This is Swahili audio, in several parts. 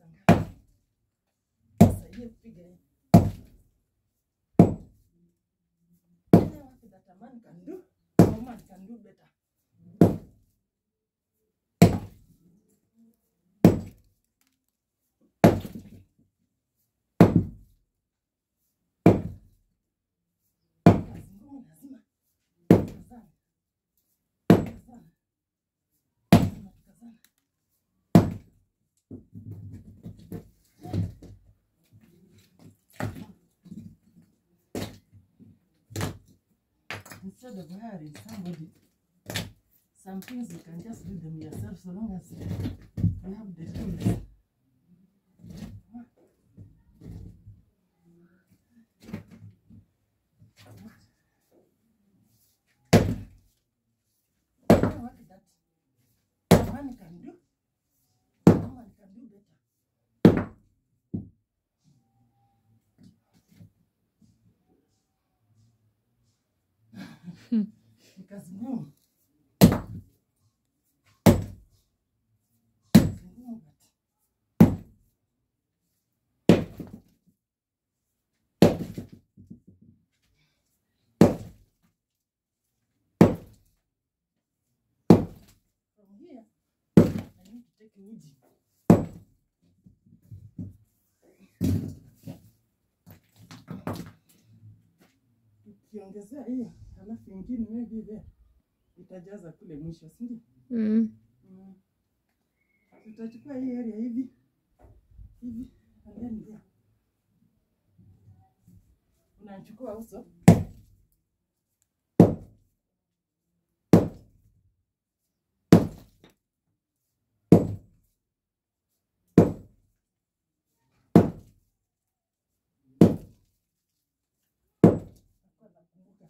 saa ngapi? Nisaidie kupiga hii. Tell her what that a man can do, a woman can do better. Kazi ngumu lazima tukazane. Tukazane. Lazima tukazane. Instead of hiring somebody, some things you can just do them yourself so long as you have the tools. You know what that a man can do, a woman can do better. Ni kazi ngumu. Kazi ngumu but from here I need to take uji. Ukiongezea hiyo halafu ingine maybe there itajaza kule mwisho, si ndio? Mm. Mm. Tutachukua hii area hivi hivi and then there. Unachukua uso Nakuwa nakumbuka.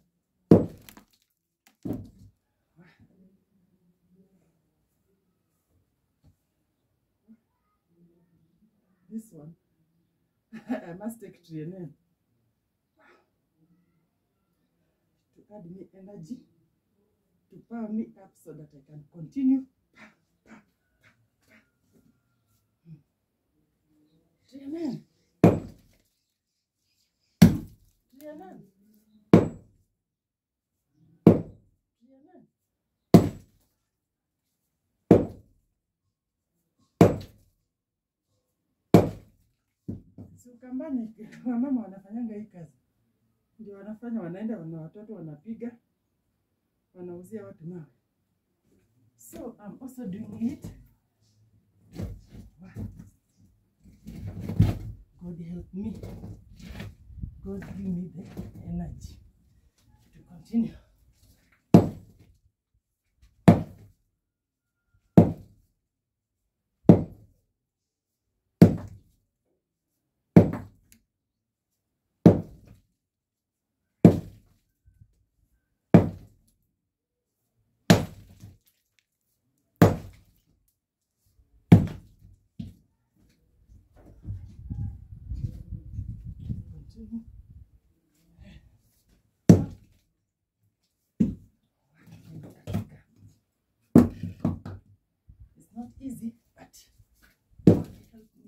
This one, I must take Trienen to add me energy, to power me up so that I can continue. Trienen. Trienen. Trienen. Si Ukambani wamama wanafanyanga hii kazi, ndio wanafanya, wanaenda wana watoto wanapiga, wanauzia watu mawe. So I'm also doing it. God help me. God give me the energy to continue. Continue. It's not easy, but God help me.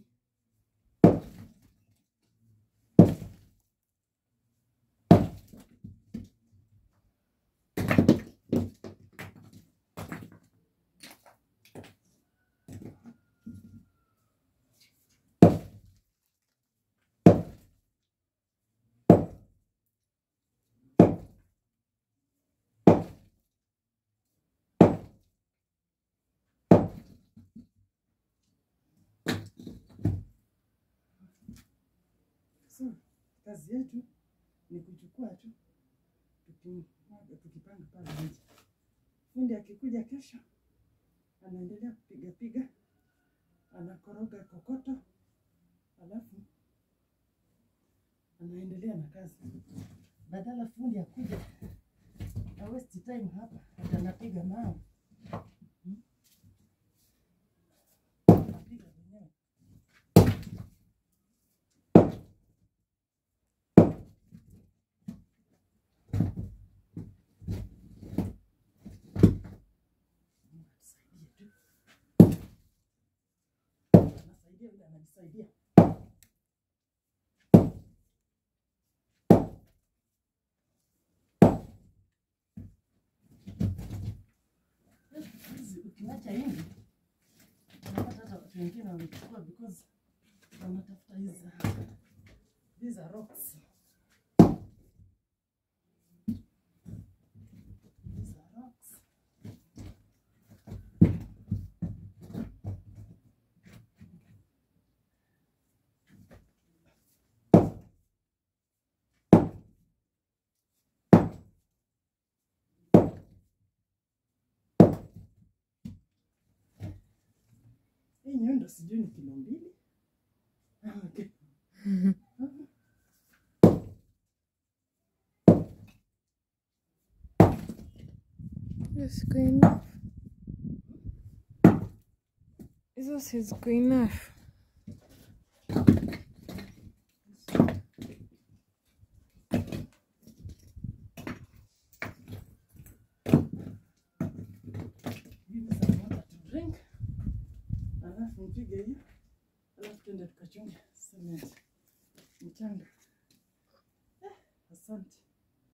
So kazi yetu ni kuchukua tu tukimwaga, tukipanga pale nje. Fundi akikuja kesho, anaendelea kupiga piga, anakoroga kokoto, alafu anaendelea na kazi. Badala fundi akuja na waste time hapa, ati anapiga mawe Hmm? Anapiga mwenyewe. Mungu atusaidie tu. Anasaidia angalia vile anajisaidia. Hizi ukiwacha hivi unapata hata watu wengine wamechukua because wanatafuta hizi these are rocks. These are rocks. Hii nyundo sijui ni kilo mbili. Ah, okay. Ziko enough. Hizo si ziko enough. Give me some water to drink. Alafu mpige hiyo. Alafu tuende tukachunge cement. Mchanga. Eh, asante.